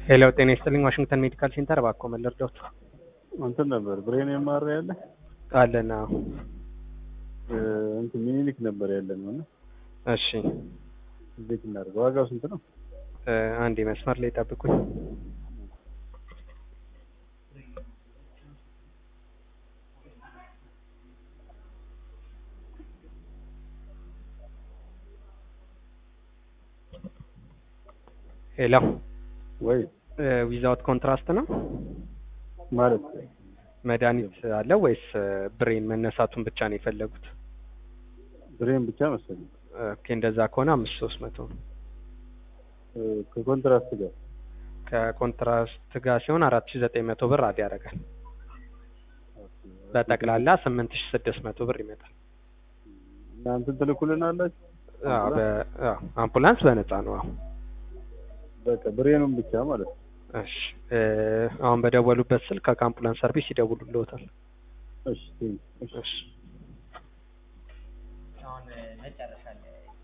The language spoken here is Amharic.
ሄሎ ጤና ይስጥልኝ ዋሽንግተን ሜዲካል ሴንተር እባክዎ ምን ልርዳዎት? እንትን ነበር ብሬን የማረ ያለ አለን አዎ። እንትን ሚኒሊክ ነበር ያለን ነው እና እሺ እንዴት እናድርገው? ዋጋው ስንት ነው? እ አንዴ መስመር ላይ ጠብቁኝ። ሄሎ ወይ ዊዛውት ኮንትራስት ነው ማለት መድኃኒት አለው ወይስ ብሬን መነሳቱን ብቻ ነው የፈለጉት? ብሬን ብቻ መሰለኝ ኦኬ እንደዛ ከሆነ አምስት ሶስት መቶ ነው። እ ከኮንትራስት ጋር ከኮንትራስት ጋር ሲሆን አራት ሺ ዘጠኝ መቶ ብር አድ ያደርጋል። በጠቅላላ ስምንት ሺ ስድስት መቶ ብር ይመጣል። እናንተን ትልኩልን አላችሁ? አዎ በ- አዎ አምቡላንስ በነፃ ነው። አዎ በቃ ብሬኑን ብቻ ማለት ነው። እሺ እ አሁን በደወሉበት ስልክ ከአምቡላንስ ሰርቪስ ይደውሉልዎታል። እሺ ቴንክ ዩ። እሺ እሺ አሁን መጨረሻ ላይ